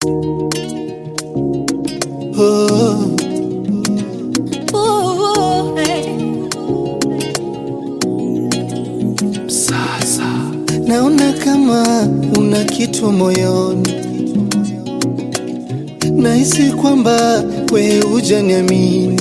Oh, Ooh, hey. sasa naona kama una kitu moyoni, nahisi kwamba we hujaniamini,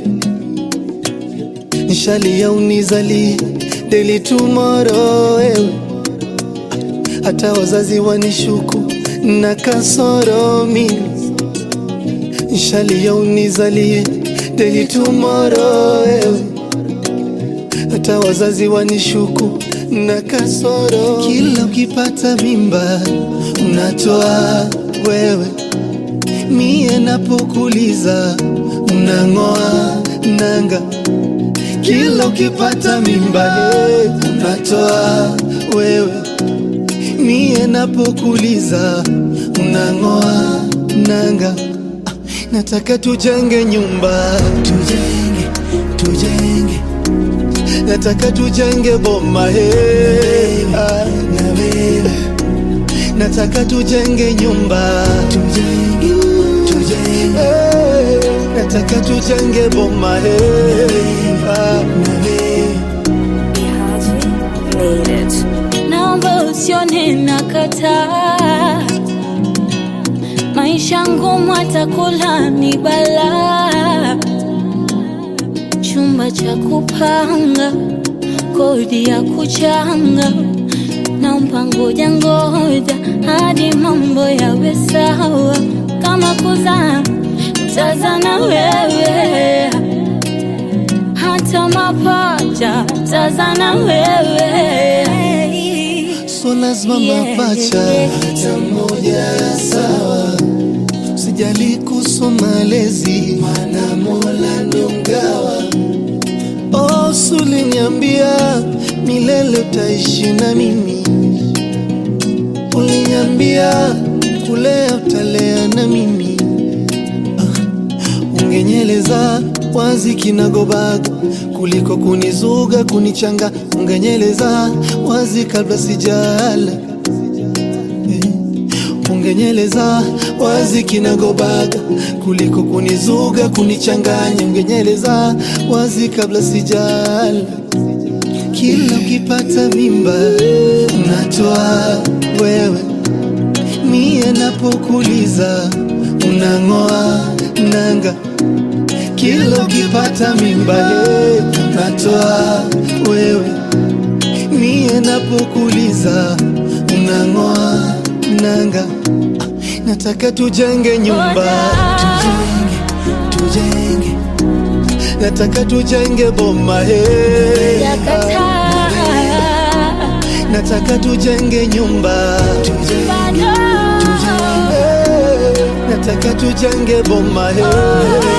nishalia unizali deli tomorrow wewe, hata wazazi wanishuku na kasoro mimi nishalia unizalie deli tomorrow wewe hata wazazi wanishuku na kasoro. Kila ukipata mimba unatoa wewe, mie napokuliza unang'oa nanga. Kila ukipata mimba hey, unatoa wewe, mie napokuliza unang'oa nanga. Ah, Nataka tujenge nyumba, tujenge, tujenge nataka tujenge boma hey, ah, na wewe nataka tujenge nyumba tujenge, tujenge. Hey, nataka tujenge boma hey, ah, na wewe Made it. Naomba usione nakataa, maisha ngumu, atakula ni balaa, chumba cha kupanga, kodi ya kuchanga, naomba ngoja ngoja hadi mambo yawe sawa, kama kuzaa tazana wewe hata mapacha tazana wewe so lazima Yeah, mapacha yeah, hata moja sawa sijali kuhusu malezi mana mola ndo mgawa oh, suliniambia milele utaishi na mimi uliniambia kulea utalea na mimi ungenyeleza wazi kinagobaga kuliko kunizuga kunichanga ungenyeleza wazi kabla sijala Eh, ungenyeleza wazi kinagobaga kuliko kunizuga kunichanganya ungenyeleza wazi kabla sijala kila ukipata mimba unatoa wewe mie napokuliza unang'oa nanga kila ukipata mimba hey, unatoa wewe mie napokuliza unang'oa nanga Ah, nataka tujenge nyumba tujenge, tujenge nataka tujenge boma hey, yakataa nataka tujenge nyumba tujenge, bado Hey, nataka tujenge boma hey.